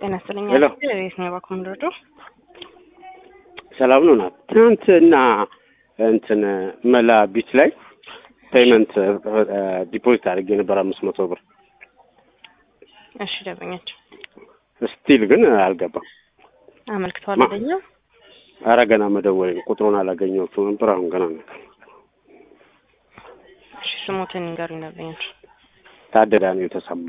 ጤና ይስጥልኝ። ሄሎ። የት ነው እባክዎ የምንረዳው? ሰላም ነው ናት። ትናንትና እንትን መላ ቢት ላይ ፔመንት ዲፖዚት አድርጌ ነበር አምስት መቶ ብር እሺ ደንበኛቸው ስቲል ግን አልገባም። አመልክተዋል ማ- ወደኛ አረ ገና መደወለኝ ቁጥሩን አላገኘሁትም ነበር። አሁን ገና ነው። እሺ ስሞትን ንገሩኝ ደንበኛቸው። ታደዳ ነው የተሰማ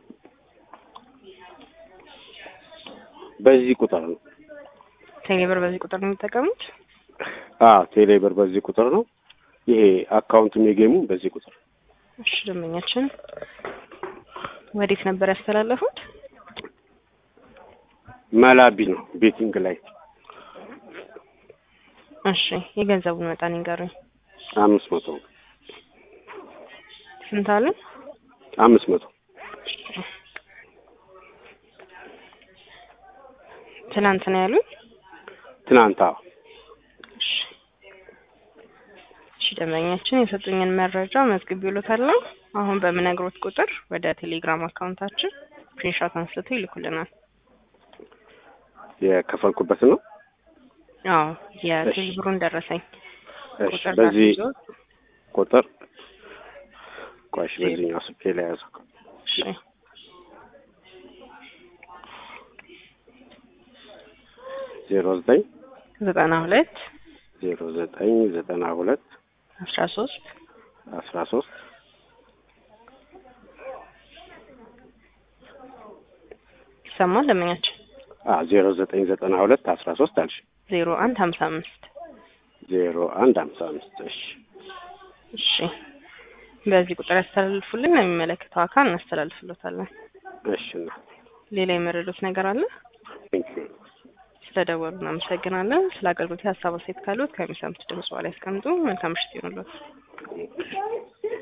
በዚህ ቁጥር ነው። ቴሌብር በዚህ ቁጥር ነው የሚጠቀሙት? አዎ ቴሌብር በዚህ ቁጥር ነው። ይሄ አካውንትም የጌሙ በዚህ ቁጥር እሺ ደንበኛችን ወዴት ነበር ያስተላለፉት? መላቢ ነው ቤቲንግ ላይ እሺ የገንዘቡን መጠን ይንገሩኝ። አምስት መቶ ስንት አለ? አምስት መቶ ትናንት ነው ያሉኝ? ትናንት አዎ እሺ እሺ ደንበኛችን የሰጡኝን መረጃ መዝግቤልዎታለሁ። አሁን በምነግሮት ቁጥር ወደ ቴሌግራም አካውንታችን ስክሪንሾት አንስተው ይልኩልናል። የከፈልኩበት ነው። አዎ የቴሌብሩን ደረሰኝ እሺ ቁጥር በዚህ ካስይዞ ቁጥር ቆሽ በዚህኛው ስልኬ ላይ ያዘው። እሺ ዜሮ ዘጠኝ ዘጠና ሁለት ዜሮ ዘጠኝ ዘጠና ሁለት አስራ ሶስት አስራ ሶስት ይሰማል ደንበኛችን ዜሮ ዘጠኝ ዘጠና ሁለት አስራ ሶስት አልሽ ዜሮ አንድ ሀምሳ አምስት ዜሮ አንድ ሀምሳ አምስት እሺ እሺ በዚህ ቁጥር ያስተላልፉልን ለሚመለከተው አካል እናስተላልፍሎታለን። እሺ እና ሌላ የመረዱት ነገር አለ? ቴንኪዩ ስለደወሉ እናመሰግናለን። ስለ አገልግሎት ሀሳብ አስተያየት ካሉት ከሚሰሙት ድምጽ በኋላ ያስቀምጡ። መልካም ምሽት ይሁንልዎት።